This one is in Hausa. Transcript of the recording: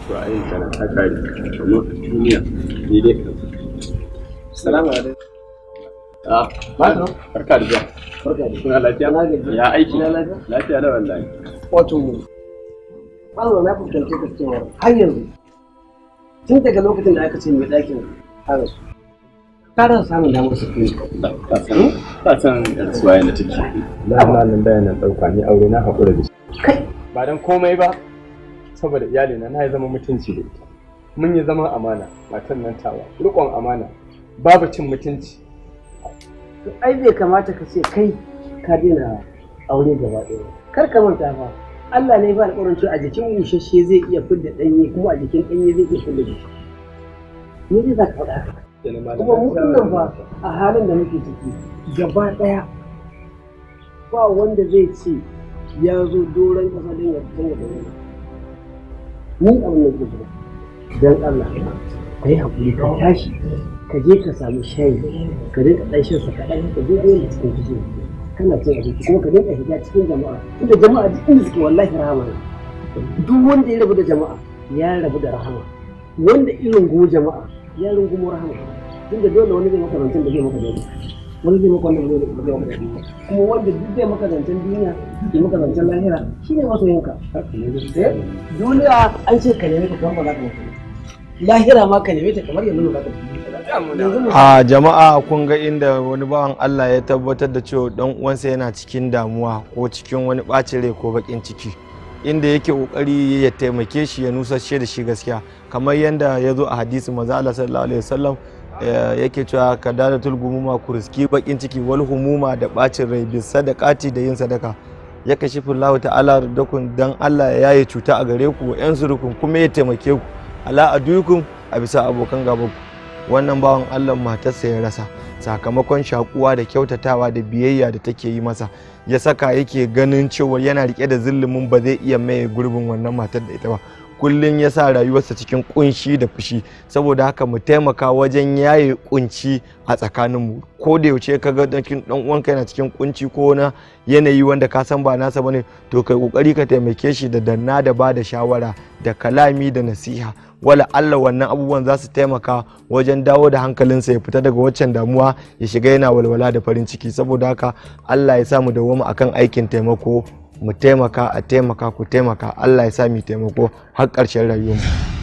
to a yin kana ta kare domin duniya ni dai kan Salamu alaikum. ah Malam. barka da zuwa Barka da kuna lafiya Na gaji. ya aiki Na lafiya. lafiya da wallahi Wato, Allah na fuskanci ka cewa har yanzu tun daga lokacin da aka ce mai ɗakin fara su. Ka rasa samun damar su kuma. ka san ka san rasuwa yana take na malam bayanan ɗauka ni aure na haƙura da shi Kai, ba don komai ba saboda iyalina na yi zama mutunci da ita mun yi zaman amana matan nan tawa riƙon amana babu cin mutunci to ai bai kamata ka ce kai ka daina aure gaba ɗaya. Kar ka manta fa. Allah ne ba alƙawarin cewa a jikin bushashe zai iya fidda ɗanye kuma a jikin ɗanye zai iya fidda bushashe. Me zai za ka faɗa haka? kuma mu nan fa a halin da muke ciki gaba daya ba wanda zai ce ya zo doron kasa don ya fitar da wani ni abin da ke so don Allah ka yi haƙuri ka tashi ka je ka samu shayi ka dinga ɗan shan sa kaɗan ka je dole cikin kishi kana cin abinci kuma ka dinga shiga cikin jama'a inda jama'a duk inda suke wallahi rahama ne duk wanda ya rabu da jama'a ya rabu da rahama wanda irin go jama'a ya rungumo rahama tunda dole wani zai maka zancen da zai maka dole wani zai maka wanda zai maka dole kuma wanda duk zai maka zancen duniya zai maka zancen lahira shine masoyinka Eh, duniya an ce ka nemi ta kamar ba za ka mutu lahira ma ka nemi ta kamar yanzu ba za ka mutu yanzu mu a jama'a kun ga inda wani bawan Allah ya tabbatar da cewa dan uwansa yana cikin damuwa ko cikin wani ɓacin rai ko bakin ciki inda yake kokari ya taimake shi ya nusashe da shi gaskiya kamar yadda ya zo a hadisi manzo Allah sallallahu alaihi wasallam eh, yake cewa ka dada tulgumuma ku riski bakin ciki wal humuma da bacin rai bi sadaqati da yin sadaka ya kashi Allah ta'ala dakun dan Allah ya yaye cuta a gare ku yan surukun kuma ya taimake ku ala adukum a bisa abokan gaban ku wannan bawan Allah matarsa ya rasa sakamakon shakuwa da kyautatawa da biyayya da take yi masa ya saka yake ganin cewa yana rike da zillumin ba zai iya maye gurbin wannan matar da ita ba kullum ya sa rayuwarsa cikin kunshi da fushi saboda haka mu taimaka wajen yaye kunci a tsakaninmu ko da yaushe ka ga dan uwanka yana cikin kunci ko na yanayi wanda ka san ba nasa bane to kai kokari ka taimake shi da danna da ba da shawara da kalami da nasiha wala Allah wannan abubuwan za su taimaka wajen dawo da hankalinsa ya fita daga waccan damuwa ya shiga yana walwala da farin ciki saboda haka Allah ya sa mu dawoma akan aikin taimako mu taimaka a taimaka ku taimaka Allah ya sa mu taimako har ƙarshen rayuwarmu